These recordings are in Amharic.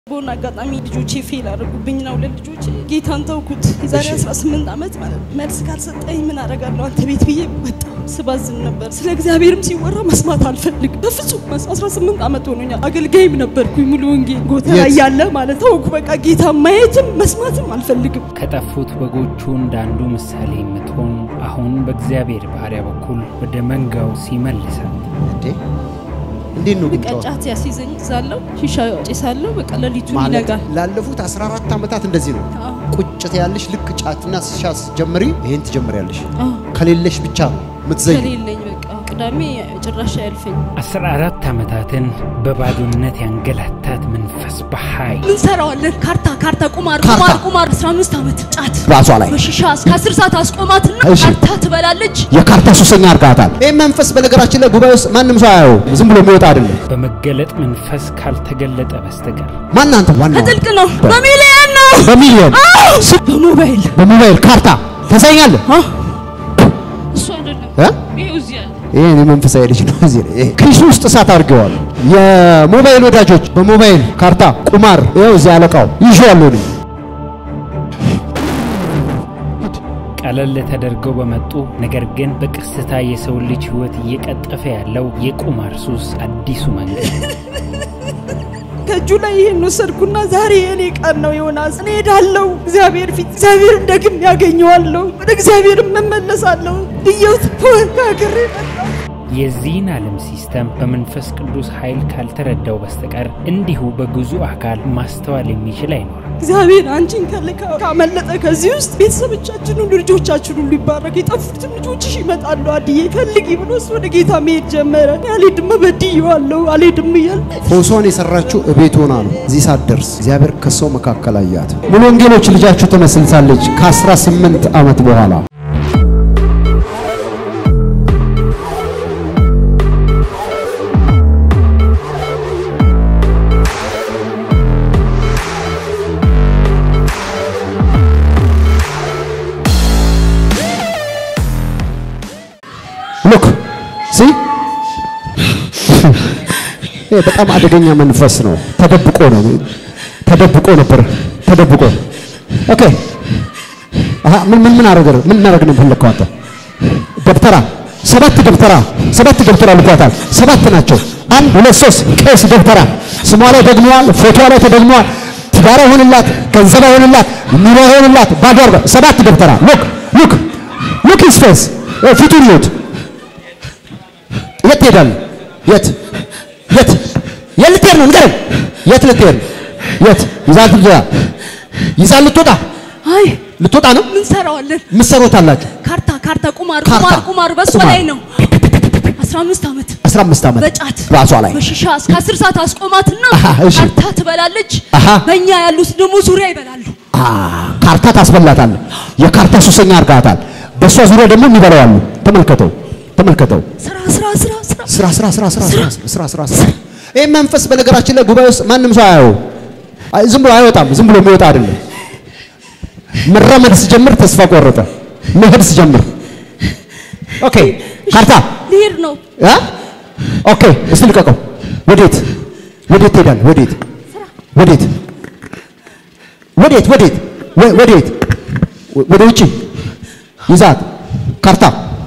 በሆነ አጋጣሚ ልጆቼ ፌል አድርጉብኝ ነው ለልጆቼ ጌታን ተውኩት። የዛሬ 18 ዓመት ማለት ነው። መልስ ካልሰጠኝ ምን አደርጋለሁ አንተ ቤት ብዬ በጣም ስባዝን ነበር። ስለ እግዚአብሔርም ሲወራ መስማት አልፈልግ በፍጹም። 18 ዓመት ሆኖኛል። አገልጋይም ነበርኩኝ ሙሉ ወንጌል ጎተራ የት? እያለ ማለት ተውኩ። በቃ ጌታ ማየትም መስማትም አልፈልግም። ከጠፉት በጎቹ እንዳንዱ ምሳሌ የምትሆን አሁን በእግዚአብሔር ባሪያ በኩል ወደ መንጋው ሲመልሳት እንዴ እንዴት ነው ግን በቃ ጨዋታ? ጫት ያስይዘኝ ዛለው ሺሻ ጭሳለሁ። በቃ ሌሊቱን ማለት ይነጋል። ላለፉት 14 ዓመታት እንደዚህ ነው። አዎ። ቁጭት ያለሽ ልክ ጫትና ስሻ ስትጀምሪ ይሄን ትጀምሪያለሽ። አዎ። ከሌለሽ ብቻ ምትዘይ ከሌለኝ በቃ ቅዳሜ ጭራሽ አያልፈኝ። አስራ አራት ዓመታትን በባዶነት ያንገላታት መንፈስ በኃይል ምን ሰራዋለን? ካርታ ካርታ፣ ቁማር ካርታ። ቁማር ቁማር 15 ዓመት ጫት ራሷ ላይ በሺሻ እስከ 10 ሰዓት አስቆማትና እሺ። ካርታ ትበላለች። የካርታ ሱሰኛ አርጋታል። ይህ መንፈስ በነገራችን ላይ ጉባኤ ውስጥ ማንም ሰው አያየው፣ ዝም ብሎ የሚወጣ አይደለም። በመገለጥ መንፈስ ካልተገለጠ በስተቀር ማን አንተ? ዋናው ከጥልቅ ነው፣ በሚሊየን ነው፣ በሚሊዮን በሞባይል በሞባይል ካርታ ተሰኛለህ። አ? እሱ አይደለም እ? ይሄው እዚህ ያለ ይሄ እኔ መንፈሳዊ ልጅ ነው። እዚህ ላይ ይሄ ኪሱ ውስጥ እሳት አድርገዋል። የሞባይል ወዳጆች በሞባይል ካርታ ቁማር ይኸው እዚህ አለቃው ይዤዋለሁ እኔ ቀለል ተደርገው በመጡ ነገር ግን በቀስታ የሰው ልጅ ሕይወት እየቀጠፈ ያለው የቁማር ሱስ አዲሱ መንገድ ከእጁ ላይ ይሄን ወሰድኩና ዛሬ የኔ ቀን ነው ዮናስ፣ እኔ ሄዳለሁ እግዚአብሔር ፊት እግዚአብሔር ደግም ያገኘዋለሁ፣ ወደ እግዚአብሔር እመለሳለሁ ብዬው ተወካክሬ መጣሁ። የዚህን ዓለም ሲስተም በመንፈስ ቅዱስ ኃይል ካልተረዳው በስተቀር እንዲሁ በግዙ አካል ማስተዋል የሚችል አይኖርም። እግዚአብሔር አንቺን ከልካ ካመለጠ ከዚህ ውስጥ ቤተሰቦቻችን ሁሉ ልጆቻችን ሁሉ ይባረክ። የጠፉትም ልጆችሽ ይመጣሉ። አድዬ ፈልጊ ብሎ እሱ ወደ ጌታ መሄድ ጀመረ። እኔ አልሄድም በድዬዋለሁ አልሄድም እያል ፎሷን የሰራችው እቤት ሆና ነው። እዚህ ሳትደርስ እግዚአብሔር ከሰው መካከል አያት። ሙሉ ወንጌሎች ልጃችሁ ትመስልሳለች ከ18 ዓመት በኋላ ሉክ ሲ ይሄ በጣም አደገኛ መንፈስ ነው። ተደብቆ ነው ተደብቆ ነበር ተደብቆ። ኦኬ አሃ ምን ምን ምን አረገ ምን እናረግ ነው ፈለከው አንተ? ደብተራ ሰባት ደብተራ ሰባት ደብተራ ልኳታል። ሰባት ናቸው። አንድ ሁለት ሶስት ቄስ ደብተራ ስሟ ላይ ደግመዋል። ፎቶ ላይ ተደግመዋል። ትዳር ይሆንላት፣ ገንዘብ ይሆንላት፣ ኑሮ ይሆንላት፣ ባዶ አርጋ ሰባት ደብተራ ሉክ ሉክ ሉክ ሂዝ ፌስ ፊቱን ይዩት። የት ትሄዳለህ? የት የት የት ልትሄድ ነው? ንገረኝ። የት ልትሄድ ነው? የት ይዛል ትልያ ይዛል ልትወጣ አይ ልትወጣ ነው? ምን ሰራዋለን? ምሰሮት አላችሁ ካርታ ካርታ፣ ቁማር ካርታ፣ ቁማር ቁማር በእሷ ቁማር። ላይ ነው። 15 ዓመት 15 ዓመት በጫት ራሷ ላይ በሺሻ እስከ 10 ሰዓት አስቆማትና አሃ፣ እሺ። ካርታ ትበላለች። አሃ። በእኛ ያሉት ደግሞ ዙሪያ ይበላሉ። አ ካርታ ታስበላታለህ። የካርታ ሱሰኛ አርጋታል። በእሷ ዙሪያ ደግሞ የሚበላው አሉ። ተመልከተው ተመልከተው። ስራ ስራ ስራ ስራ ስራ ስራ ስራ ስራ ስራ ስራ ስራ ስራ ይህ መንፈስ በነገራችን ላይ ጉባኤ ውስጥ ማንም ሰው አያየው። አይ ዝም ብሎ አይወጣም። ዝም ብሎ የሚወጣ አይደለም። መራመድ ስጀምር ተስፋ ቆረጠ። መሄድ ስጀምር ኦኬ ካርታ ልሄድ ነው። እ ኦኬ እስቲ ልቀቀው። ወዴት ወዴት ትሄዳለህ? ወዴት ወዴት ወዴት ወዴት ወ- ወዴት ወ- ወደ ውጭ ይዛት ካርታ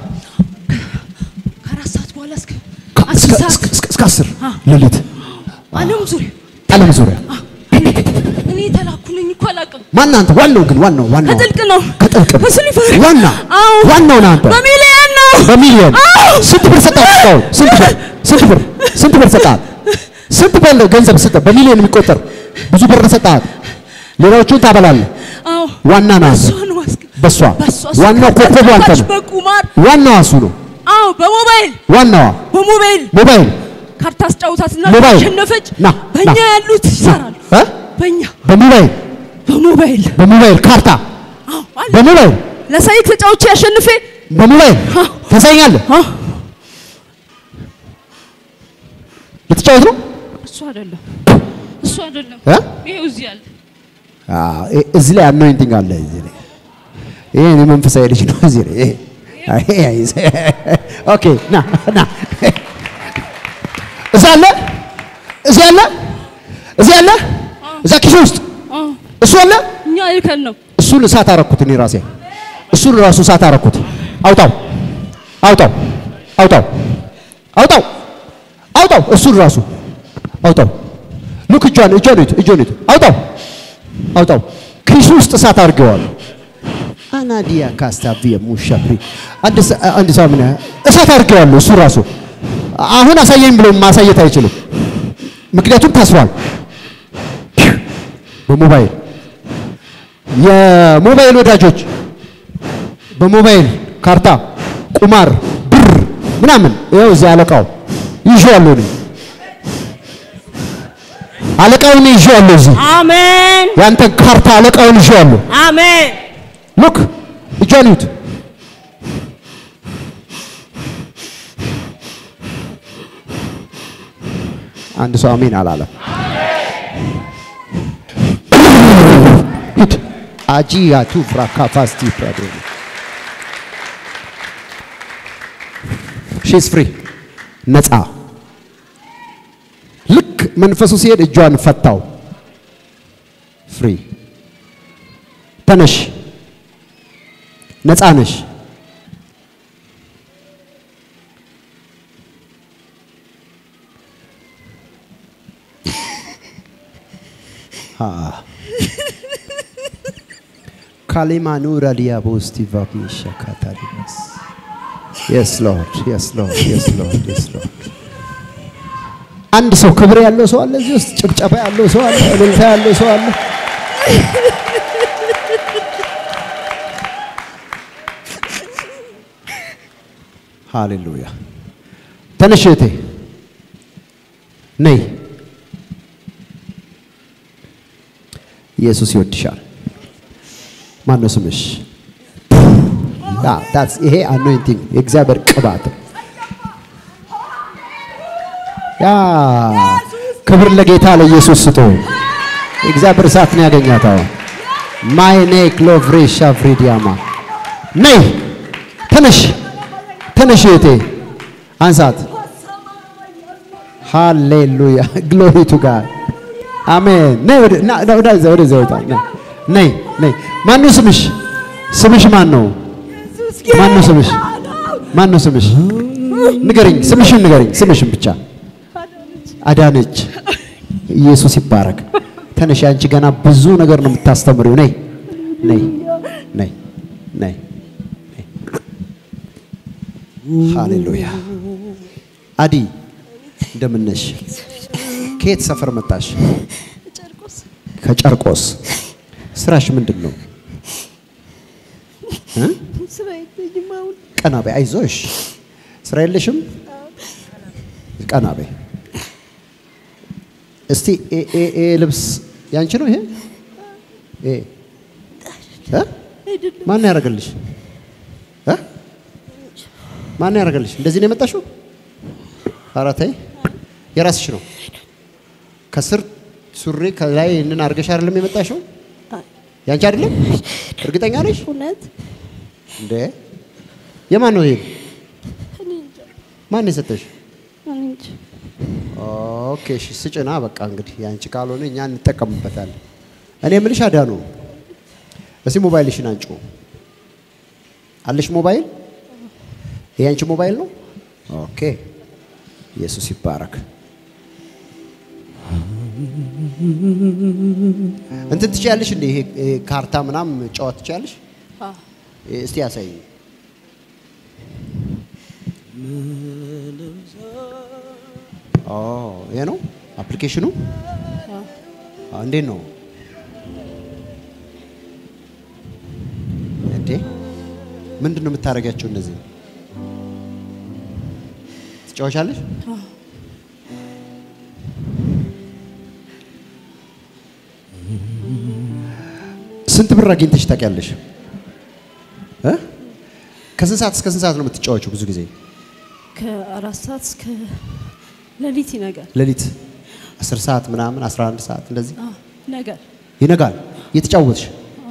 ከአራት ሰዓት በኋላ እስከ ከ- አስር እስከ- ሰዓት እስከ- እስከ- እስከ አስር አ። ሌሊት ዓለም ዙሪያ ዓለም ዙሪያ እኔ የተላኩ ነኝ እኮ አላውቅም። ማን አንተ? ዋናው ግን ዋናው ዋናው ከጥልቅ ነው። ከጥልቅ ነው። ከስሊፈር ዋና አዎ ዋናው ነህ አንተ። በሚሊየን ነው። በሚሊዮን ስንት ብር ሰጣት? እስካሁን ስንት ብር ስንት ብር ስንት ብር ሰጣት? ስንት ብር ገንዘብ ሰጠ? በሚሊዮን የሚቆጠር ብዙ ብር ሰጣት። ሌላዎቹን ታበላለህ። አዎ ዋና ነህ አንተ። እሷ ነው አስገ በሷ በሷ ዋናው ኮከቡ አንተ ነህ። በቁማር ዋናዋ እሱ ነው። አዎ በሞባይል ዋናዋ በሞባይል ሞባይል ካርታ አስጫውታትና ሞባይል። አሸነፈች። ና፣ በእኛ ና። ያሉት ይሰራሉ። እ? በእኛ በሞባይል በሞባይል በሞባይል ካርታ አዎ አለ በሞባይል ለሳይት ተጫውቼ ያሸንፌ በሞባይል አዎ። ተሰኛለህ። አዎ ልትጫወት ነው እሱ አይደለም እሱ አይደለም እ? ይሄው እዚህ አለ አዎ፣ እ- እዚህ ላይ አኖይንቲንግ አለ። እዚህ ላይ ይሄ እኔ መንፈሳዊ ልጅ ነው። እዚህ ላይ ይሄ አይ፣ አይ፣ ኦኬ ና ና እዚህ አለ እዚህ አለ እዚህ አለ እዛ ኪሱ ውስጥ አዎ፣ እሱ አለ። እኛ ይከን ነው እሱን እሳት አረኩት እኔ ራሴ። እሱን ራሱ እሳት አረኩት። አውጣው፣ አውጣው፣ አውጣው፣ አውጣው፣ አውጣው። እሱን ራሱ አውጣው። ሉክ እጇን እጇን እዩት፣ እጇን እዩት። አውጣው፣ አውጣው። ኪሱ ውስጥ እሳት አድርገዋለሁ። አናዲያ ካስታቪየ ሙሻፍሪ አንድ ሰ- አንድ ሰው ምን ያህል እሳት አድርገዋለሁ። እሱ ራሱ አሁን አሳየኝ ብሎ ማሳየት አይችልም፣ ምክንያቱም ታስሯል በሞባይል የሞባይል ወዳጆች በሞባይል ካርታ፣ ቁማር፣ ብር ምናምን ይኸው እዚህ አለቃው ይዤዋለሁ እኔ አለቃውን ይዤዋለሁ እዚህ አሜን ያንተን ካርታ አለቃውን ይዤዋለሁ። አሜን ሉክ እጇን እዩት። አንድ ሰው አሜን አላለም። ሂድ አጂ ያቱ ፍራካፋስቲ ፕራዶ ሺስ ፍሪ ነፃ። ልክ መንፈሱ ሲሄድ እጇን ፈታው። ፍሪ ተነሽ፣ ነፃ ነሽ። ካሊማኑራ ዲያቦስቲ ቫቢሻ ካታሪማስ የስ ሎርድ የስ ሎርድ የስ ሎርድ የስ ሎርድ። አንድ ሰው ክብር ያለው ሰው አለ እዚህ ውስጥ፣ ጭብጨባ ያለው ሰው አለ፣ እልልታ ያለው ሰው አለ። ሃሌሉያ። ተነሽ እህቴ ነይ። ኢየሱስ ይወድሻል። ማን ነው ስምሽ? ያ ታትስ ይሄ አኖይንቲንግ የእግዚአብሔር ቅባት ነው። ያ ክብር ለጌታ ለኢየሱስ ስጡ። የእግዚአብሔር እሳት ነው ያገኛት። አሁን ማይኔ ክሎቭሬሻ ፍሪዲያማ ነይ ተነሽ ተነሽ እህቴ አንሳት። ሃሌሉያ ግሎሪ ቱ ጋድ አሜን። ነይ ወደ ና ና ወደ ወደ ወደ ነይ ነይ። ማን ነው ስምሽ? ስምሽ ማን ነው? ማን ነው ስምሽ? ማን ነው ስምሽ? ንገሪኝ፣ ስምሽን ንገሪኝ፣ ስምሽን ብቻ። አዳነች። ኢየሱስ ይባረክ። ተነሽ፣ አንቺ ገና ብዙ ነገር ነው የምታስተምሪው። ነይ ነይ ነይ ነይ። ሃሌሉያ። አዲ እንደምን ነሽ? ከየት ሰፈር መጣሽ? ጨርቆስ ከጨርቆስ። ስራሽ ምንድን ነው? እ? ስራ የለኝም አሁን ቀና በይ፣ አይዞሽ። ስራ የለሽም? ቀና በይ። እስቲ ኤ ኤ ኤ ልብስ ያንቺ ነው ይሄ? ኤ እ? አይደለም ማን ነው ያደርገልሽ? እ? ማን ነው ያደርገልሽ? እንደዚህ ነው የመጣሽው? ኧረ ተይ፣ የራስሽ ነው። ከስር ሱሪ ከላይ ይህንን አድርገሽ አይደለም የመጣሽው? ያንቺ አይደለም? እርግጠኛ ነሽ? እውነት እንዴ የማን ነው ይሄ? እኔ እንጃ ማን ነው የሰጠሽ? እኔ እንጃ ኦኬ እሺ፣ ስጭና በቃ እንግዲህ ያንቺ ካልሆነ እኛ እንጠቀምበታለን። እኔ የምልሽ አዳኑ፣ እስቲ ሞባይልሽን አንጩ። አለሽ ሞባይል? ይሄ ያንቺ ሞባይል ነው? ኦኬ ኢየሱስ ይባረክ። እንትን ትችያለሽ እንዴ? ይሄ ይሄ ካርታ ምናምን ጨዋታ ትችያለሽ? አዎ እስቲ ያሳይ። ኦ ይሄ ነው አፕሊኬሽኑ። አዎ፣ እንዴት ነው እንዴ? ምንድን ነው የምታደርጊያቸው እነዚህ? ትጫወቻለሽ? ስንት ብር አግኝተሽ ታውቂያለሽ? እ? ከስንት ሰዓት እስከ ስንት ሰዓት ነው የምትጫወችው? ብዙ ጊዜ ከአራት ሰዓት እስከ ሌሊት ይነጋል ሌሊት 10 ሰዓት ምናምን 11 ሰዓት እንደዚህ አዎ ይነጋል ይነጋል እየተጫወትሽ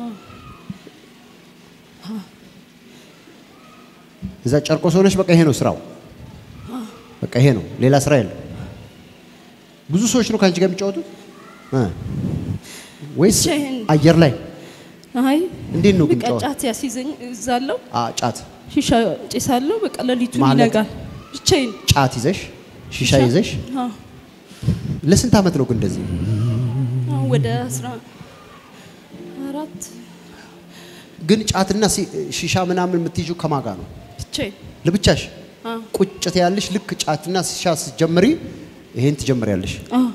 እዛ ጨርቆስ ሆነሽ በቃ ይሄ ነው ስራው። በቃ ይሄ ነው፣ ሌላ ስራ የለም። ብዙ ሰዎች ነው ከአንቺ ጋር የሚጫወቱት እ ወይስ ብቻዬን። አየር ላይ? አይ እንዴት ነው ግን በቃ ጨዋታ? ጫት ያስይዘኝ እዛለሁ፣ አ ጫት ሺሻ ጭሳለሁ። በቃ ሌሊቱን ማለት? ይነጋል። ብቻዬን ጫት ይዘሽ ሺሻ ይዘሽ አዎ። ለስንት ዓመት ነው ግን እንደዚህ? አሁን ወደ አስራ አራት ግን ጫትና ሲ- ሺሻ ምናምን የምትይዥው ከማጋ ነው? ብቻዬን ለብቻሽ አዎ። ቁጭት ያለሽ ልክ ጫትና ሺሻ ስትጀምሪ ይሄን ትጀምሪያለሽ። አዎ።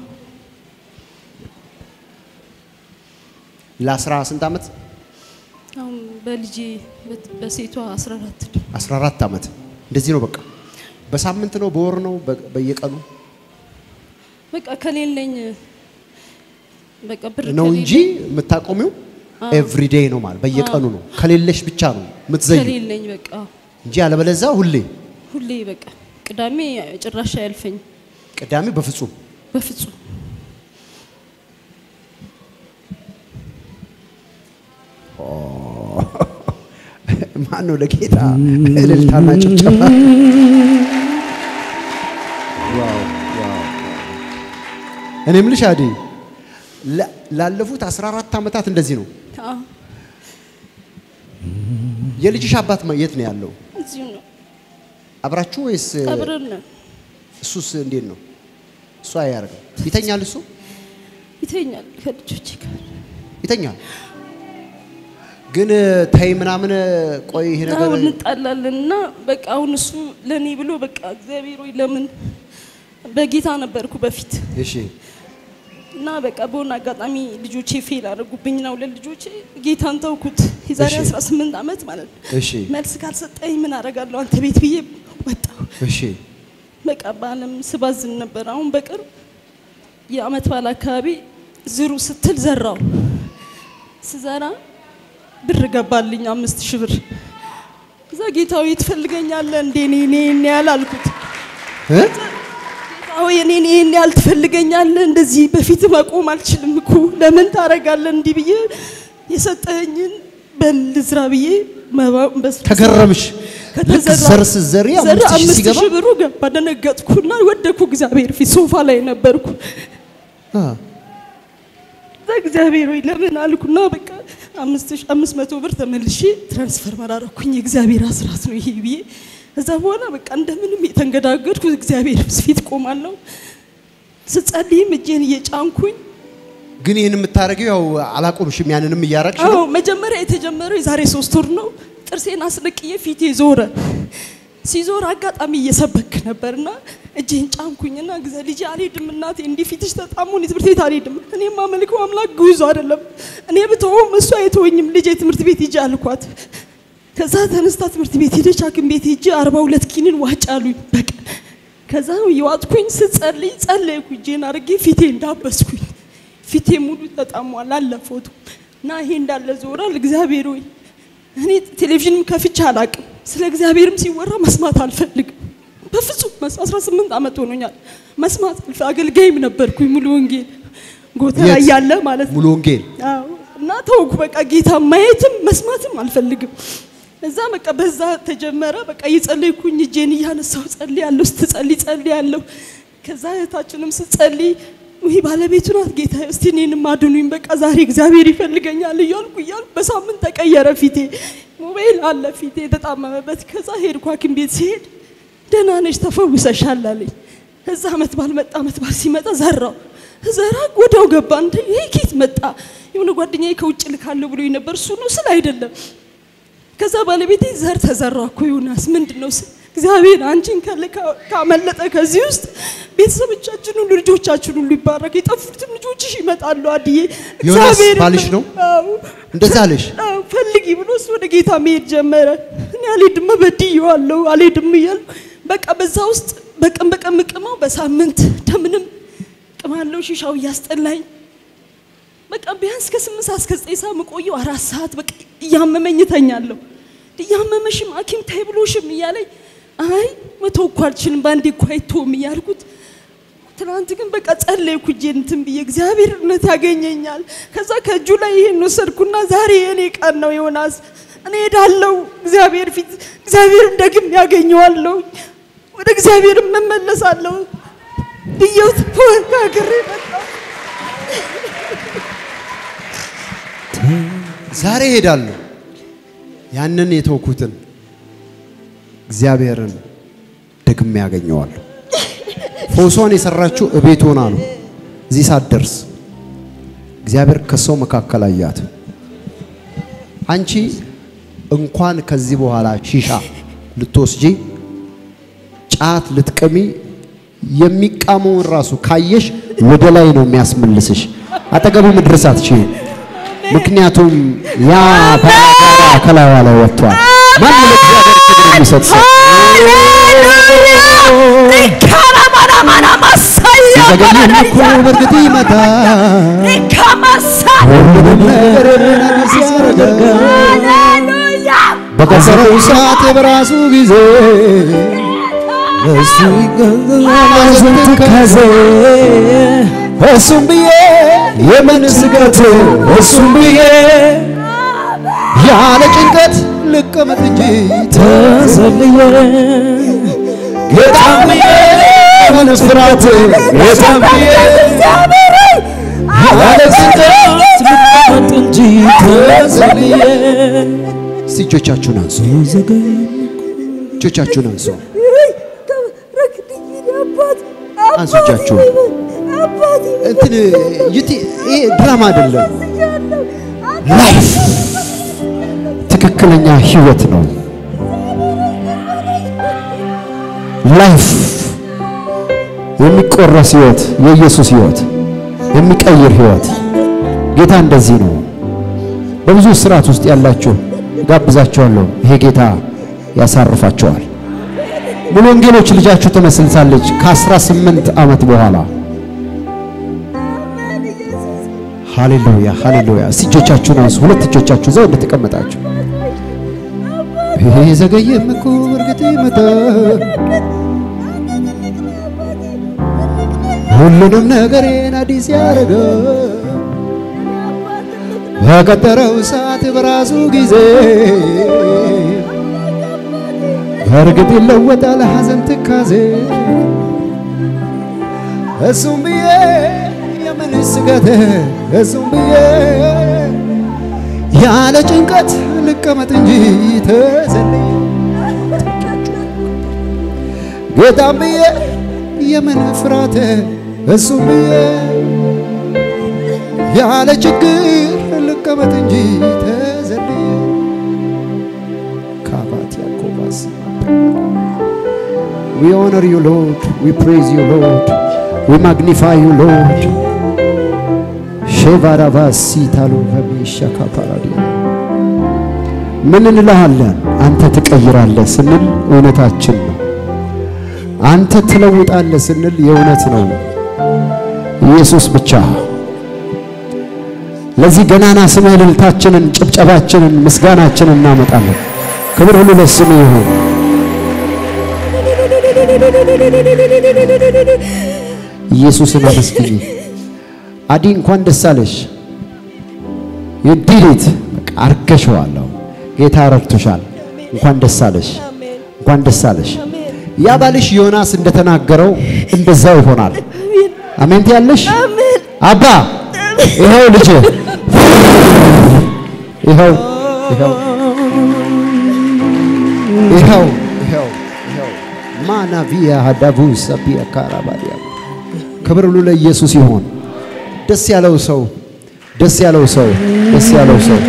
ለአስራ ስንት ዓመት? አሁን በልጄ በት- በሴቷ 14 ነው። 14 ዓመት እንደዚህ ነው። በቃ በሳምንት ነው በወር ነው በ- በየቀኑ በቃ ከሌለኝ በቃ ብር ነው ከሌለኝ- እንጂ የምታቆሚው ኤቭሪዴይ ነው ማለት በየቀኑ ነው። ከሌለሽ ብቻ ነው የምትዘዩ ከሌለኝ በቃ እንጂ አለበለዛ ሁሌ ሁሌ በቃ ቅዳሜ ጭራሽ አያልፈኝ ቅዳሜ በፍጹም በፍጹም ማን ነው ለጌታ እልልታና ጭብጨባ? ዋው ዋው። እኔ የምልሽ አዲ ላ- ላለፉት 14 ዓመታት እንደዚህ ነው። አዎ፣ የልጅሽ አባት ማ- የት ነው ያለው? እዚሁ ነው አብራችሁ ወይስ አብረን ነን። እሱስ እንዴት ነው? እሱ አያደርግም። ይተኛል። እሱ ይተኛል ከልጆቼ ጋር ይተኛል። ግን ተይ ምናምን ቆይ ይሄ ነገር አሁን እንጣላለን እና በቃ አሁን እሱ ለእኔ ብሎ በቃ እግዚአብሔር ሆይ ለምን በጌታ ነበርኩ በፊት እሺ እና በቃ በሆነ አጋጣሚ ልጆቼ ፌል አደረጉብኝ ነው ለልጆቼ ጌታን ተውኩት። የዛሬ እሺ። 18 ዓመት ማለት ነው። እሺ መልስ ካልሰጠኝ ምን አደርጋለሁ አንተ ቤት ብዬ ወጣሁ። እሺ በቃ በዓለም ስባዝን ነበር። አሁን በቅርብ የአመት በዓል አካባቢ ዝሩ ስትል ዘራው። ስዘራ ብር ገባልኝ አምስት ሺህ ብር። እዛ ጌታዊ ትፈልገኛለህ እንዴ እኔ እኔ እኔ ያህል አልኩት። እ? ጌታዊ እኔን ይሄን ያህል ትፈልገኛለህ? እንደዚህ በፊት መቆም አልችልም እኮ ለምን ታደርጋለህ? እንዲህ ብዬ የሰጠኸኝን በልዝራ ብዬ መባ- በስ- ተገረምሽ። ልክ ከተዘራ- ዘር ስትዘሪ ዘር አምስት ሺህ አምስት ሲገባ ሺህ ብሩ ገባ። ደነገጥኩና ወደኩ። እግዚአብሔር ፊት ሶፋ ላይ ነበርኩ። አ፣ እዛ እግዚአብሔር ወይ ለምን አልኩና በቃ አምስት ሺህ- አምስት መቶ ብር ተመልሼ ትራንስፈር መራረኩኝ። የእግዚአብሔር አስራት ነው ይሄ ብዬ እዛ በኋላ በቃ እንደምንም የተንገዳገድኩ እግዚአብሔር ፊት ቆማለሁ። ስጸልይም እጄን እየጫንኩኝ ግን ይህን የምታደርጊው ያው አላቆምሽም። ያንንም እያረግሽ አዎ ነው። መጀመሪያ የተጀመረው የዛሬ ሶስት ወር ነው። ጥርሴን አስነቅዬ ፊቴ ዞረ። ሲዞር አጋጣሚ እየሰበክ ነበርና እጄን ጫንኩኝና ግዘ ልጄ አልሄድም እናቴ እንዲህ ፊትሽ ተጣሞ እኔ ትምህርት ቤት አልሄድም። እኔ የማመልከው አምላክ ግዙ አይደለም። እኔ ብተውም እሱ አይተወኝም። ልጄ ትምህርት ቤት ሂጂ አልኳት። ከዛ ተነስታ ትምህርት ቤት ሄደች። ሐኪም ቤት ሄጄ አርባ ሁለት ኪኒን ዋጭ አሉኝ በቀን። ከዛ የዋጥኩኝ ስጸልይ ጸለይኩ። እጄን አድርጌ ፊቴ እንዳበስኩኝ ፊቴ ሙሉ ተጣሟል አለ ፎቶ እና ይሄ እንዳለ ዞራል። እግዚአብሔር ሆይ እኔ ቴሌቪዥንም ከፍቼ አላቅም። ስለ እግዚአብሔርም ሲወራ መስማት አልፈልግም በፍጹም። መስ- 18 ዓመት ሆኖኛል መስማት አልፈ አገልጋይም ነበርኩኝ ሙሉ ወንጌል ጎተራ የት? እያለ ማለት ነው። ሙሉ ወንጌል አዎ እና ተውኩ። በቃ ጌታ ማየትም መስማትም አልፈልግም። እዛ በቃ በዛ ተጀመረ። በቃ እየጸለይኩኝ እጄን እያነሳው ጸልያለሁ፣ ስትጸልይ ጸልያለሁ። ከዛ እህታችንም ስትጸልይ ውይ ባለቤቱ ናት ጌታ እስቲ እኔንም አድኑኝ፣ በቃ ዛሬ እግዚአብሔር ይፈልገኛል እያልኩ እያልኩ በሳምንት ተቀየረ ፊቴ። ሞባይል አለ ፊቴ የተጣመመበት። ከዛ ሄድኩ ሐኪም ቤት ሲሄድ ደህና ነሽ ተፈውሰሻል አለኝ። እዛ አመት ባል መጣ። አመት ባል ሲመጣ ዘራው ዘራ ወዲያው ገባ። እንደ ይሄ ኬት መጣ? የሆነ ጓደኛዬ ከውጭ ልካለሁ ብሎ ነበር። እሱ ነው ስል አይደለም። ከዛ ባለቤቴ ዘር ተዘራ እኮ ዮናስ ምንድን ነው ስል እግዚአብሔር አንቺን ከልካ ካመለጠ ከዚህ ውስጥ ቤተሰቦቻችን ሁሉ ልጆቻችን ሁሉ ይባረክ፣ የጠፉትም ልጆችሽ ይመጣሉ። አድዬ ዮናስ ባልሽ ነው? አዎ እንደዛ አለሽ። አዎ፣ ፈልጊ ብሎ እሱ ወደ ጌታ መሄድ ጀመረ። እኔ አልሄድም በድዬዋለሁ አልሄድም እያልኩ በቃ በዛ ውስጥ በቀን በቀን ምቅመው በሳምንት እንደምንም ቅማለው ሺሻው እያስጠላኝ በቃ ቢያንስ ከስምንት ሰዓት እስከ ዘጠኝ ሰዓት የምቆየው አራት ሰዓት በቃ እያመመኝ እተኛለሁ። እያመመሽም ሐኪም ታይ ብሎሽም እያለኝ አይ መተው እኮ አልችልም በአንዴ እኮ አይተውም እያልኩት ትናንት ግን በቃ ጸለይኩ እጄን እንትን ብዬ እግዚአብሔር እውነት ያገኘኛል። ከዛ ከእጁ ላይ ይሄን ወሰድኩና ዛሬ የእኔ ቀን ነው ዮናስ፣ እኔ ሄዳለሁ እግዚአብሔር ፊት እግዚአብሔርን ደግም ያገኘዋለሁ፣ ወደ እግዚአብሔር እመለሳለሁ ብዬው ተወጋግሬ መጣሁ። ዛሬ እሄዳለሁ። ያንን የተውኩትን እግዚአብሔርን ደግሜ ያገኘዋለሁ። ፈውሷን የሰራችው እቤት ሆና ነው። እዚህ ሳትደርስ እግዚአብሔር ከሰው መካከል አያት። አንቺ እንኳን ከዚህ በኋላ ሺሻ ልትወስጂ ጫት ልትቀሚ የሚቃመውን ራሱ ካየሽ ወደ ላይ ነው የሚያስመልስሽ። አጠገቡ መድረስ አትችይም። ምክንያቱም ያ ባላጋራ ከላይዋ ላይ ወጥቷል። ማን ለእግዚአብሔር ክብር የሚሰጥ ሰው ሲዘገይም እኮ በእርግጥ ይመጣል። ሁሉንም ነገር አዲስ ያደርጋል። በቀጠረው ሰዓት በራሱ ጊዜ እሱ ይገዛል ትካዜ እሱም ብዬ የምን ስጋት እሱም ብዬ ያለ ጭንቀት ልቀመጥ እንጂ ተሰልዬ ጌታም ብዬ የምን ፍርሃት ጌታም ብዬ ያለ ጭንቀት ልቀመጥ እንጂ ተሰልዬ እስቲ እጆቻችሁን አንሱ። እጆቻችሁን አንሱ። አንሱ እጃችሁን። እንትን ዩቲ ይሄ ድራማ አይደለም፣ ላይፍ ትክክለኛ ህይወት ነው። ላይፍ የሚቆረስ ህይወት፣ የኢየሱስ ህይወት፣ የሚቀይር ህይወት። ጌታ እንደዚህ ነው። በብዙ ስርዓት ውስጥ ያላችሁ ጋብዛችኋለሁ። ይሄ ጌታ ያሳርፋቸዋል። ሙሉ ወንጌሎች ልጃችሁ ትመስልታለች ከ18 ዓመት በኋላ ሃሌሉያ ሃሌሉያ። እስቲ እጆቻችሁን አንሱ። ሁለት እጆቻችሁ ዘው እንደተቀመጣችሁ ይሄ ዘገየም እኮ እርግጥ ይመጣል። ሁሉንም ነገሬን አዲስ ያደረገ በቀጠረው ሰዓት በራሱ ጊዜ በእርግጥ ይለወጣል ሐዘን ትካዜ እሱም ብዬ የምን ስጋት እሱም ብዬ ያለ ጭንቀት ልቀመጥ እንጂ ተዘልዬ ጌታም ብዬ የምን ፍርሃት እሱም ብዬ ያለ ችግር ልቀመጥ እንጂ ተዘልዬ ካባት ያኮባስ We honor you, Lord. We praise you, Lord. We magnify you, Lord. ሼቫራቫሲታሎ በሚሻካ ፓራዲያ ምን እንልሃለን? አንተ ትቀይራለህ ስንል እውነታችን ነው። አንተ ትለውጣለህ ስንል የእውነት ነው። ኢየሱስ ብቻ ለዚህ ገናና ስምህ እልልታችንን፣ ጭብጨባችንን፣ ምስጋናችንን እናመጣለን። ክብር ሁሉ ለስምህ ይሁን። ኢየሱስን አመስግኝ። አዲ እንኳን ደስ አለሽ። you did it በቃ አርገሽዋለሁ። ጌታ ረድቶሻል። እንኳን ደስ አለሽ። እንኳን ደስ አለሽ። ያ ባልሽ ዮናስ እንደተናገረው እንደዛው ይሆናል። አሜን ትያለሽ። አባ ይኸው ልጅ ይኸው ይኸው ይኸው ይኸው ይኸው ማናቪያ ሀዳቡ ሰቢያ ካራባዲያ ክብር ሁሉ ለኢየሱስ ይሆን። ደስ ያለው ሰው ደስ ያለው ሰው ደስ ያለው ሰው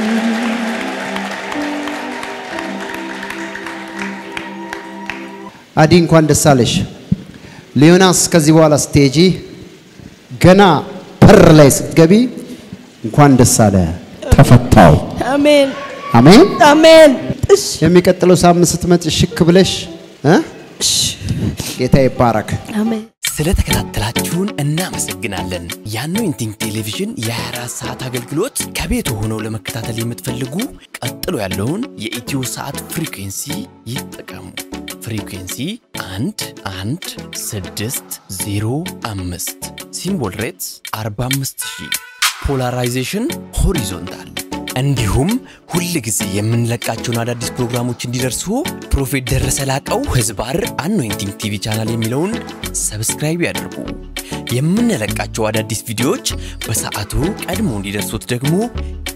አዲ እንኳን ደስ አለሽ። ሊዮናስ ከዚህ በኋላ ስቴጂ ገና በር ላይ ስትገቢ እንኳን ደስ አለ ተፈታው። አሜን አሜን። አሜን። እሺ የሚቀጥለው ሳምንት ስትመጪ ሽክ ብለሽ እ ጌታ ይባረክ። አሜን። ስለተከታተላችሁን እናመሰግናለን። የአኖይንቲንግ ቴሌቪዥን የ24 ሰዓት አገልግሎት ከቤት ሆነው ለመከታተል የምትፈልጉ ቀጥሎ ያለውን የኢትዮ ሰዓት ፍሪኩንሲ ይጠቀሙ። ፍሪኩንሲ 1 1 6 0 5 ሲምቦል ሬትስ 45000 ፖላራይዜሽን ሆሪዞንታል እንዲሁም ሁል ጊዜ የምንለቃቸውን አዳዲስ ፕሮግራሞች እንዲደርሱ ፕሮፌት ደረሰ ላቀው ህዝባር አኖይንቲንግ ቲቪ ቻናል የሚለውን ሰብስክራይብ ያድርጉ። የምንለቃቸው አዳዲስ ቪዲዮዎች በሰዓቱ ቀድሞ እንዲደርሱት ደግሞ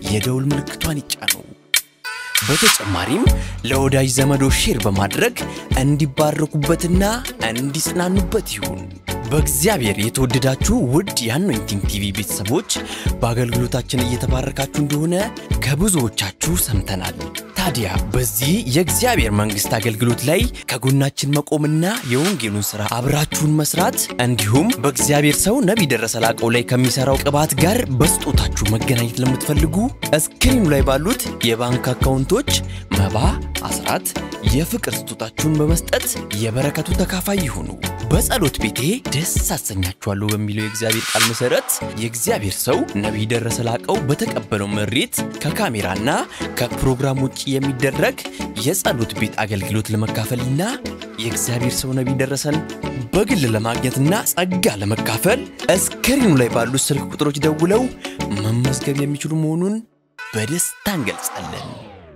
የደውል ምልክቷን ይጫኑ። በተጨማሪም ለወዳጅ ዘመዶ ሼር በማድረግ እንዲባረኩበትና እንዲጽናኑበት ይሁን። በእግዚአብሔር የተወደዳችሁ ውድ የአኖይንቲንግ ቲቪ ቤተሰቦች በአገልግሎታችን እየተባረካችሁ እንደሆነ ከብዙዎቻችሁ ሰምተናል። ታዲያ በዚህ የእግዚአብሔር መንግሥት አገልግሎት ላይ ከጎናችን መቆምና የወንጌሉን ሥራ አብራችሁን መስራት እንዲሁም በእግዚአብሔር ሰው ነቢይ ደረሰ ላቀው ላይ ከሚሠራው ቅባት ጋር በስጦታችሁ መገናኘት ለምትፈልጉ እስክሪኑ ላይ ባሉት የባንክ አካውንቶች መባ፣ አስራት፣ የፍቅር ስጦታችሁን በመስጠት የበረከቱ ተካፋይ ይሁኑ። በጸሎት ቤቴ ደስ አሰኛችኋለሁ በሚለው የእግዚአብሔር ቃል መሠረት የእግዚአብሔር ሰው ነቢይ ደረሰ ላቀው በተቀበለው መሬት ከካሜራና ከፕሮግራም ውጭ የሚደረግ የጸሎት ቤት አገልግሎት ለመካፈልና የእግዚአብሔር ሰው ነቢይ ደረሰን በግል ለማግኘትና ጸጋ ለመካፈል እስክሪኑ ላይ ባሉት ስልክ ቁጥሮች ደውለው መመዝገብ የሚችሉ መሆኑን በደስታ እንገልጻለን።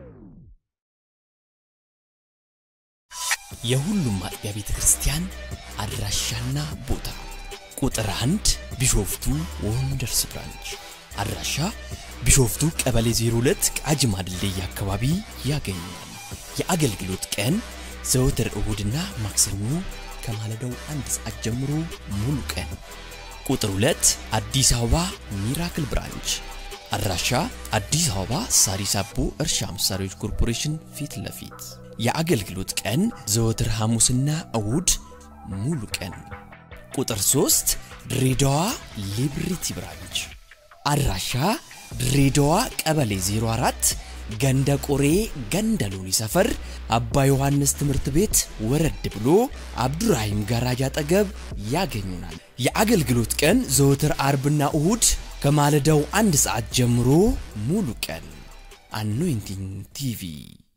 የሁሉም አጥቢያ ቤተ ክርስቲያን አድራሻና ቦታ ቁጥር አንድ ቢሾፍቱ ወንደርስ ብራንች አድራሻ ቢሾፍቱ ቀበሌ 02 ቃጂማ ድልድይ አካባቢ ያገኛል። የአገልግሎት ቀን ዘወትር እሁድና ማክሰኞ ከማለዳው አንድ ሰዓት ጀምሮ ሙሉ ቀን። ቁጥር 2 አዲስ አበባ ሚራክል ብራንች አድራሻ አዲስ አበባ ሳሪስ አቦ እርሻ መሳሪያዎች ኮርፖሬሽን ፊት ለፊት የአገልግሎት ቀን ዘወትር ሐሙስና እሁድ ሙሉ ቀን። ቁጥር 3 ድሬዳዋ ሊብሪቲ ብራንች አድራሻ ድሬዳዋ ቀበሌ 04 ገንደ ቆሬ ገንደ ሎኒ ሰፈር አባ ዮሐንስ ትምህርት ቤት ወረድ ብሎ አብዱራሂም ጋራጅ አጠገብ ያገኙናል። የአገልግሎት ቀን ዘወትር አርብና እሁድ ከማለዳው አንድ ሰዓት ጀምሮ ሙሉ ቀን። አኖይንቲንግ ቲቪ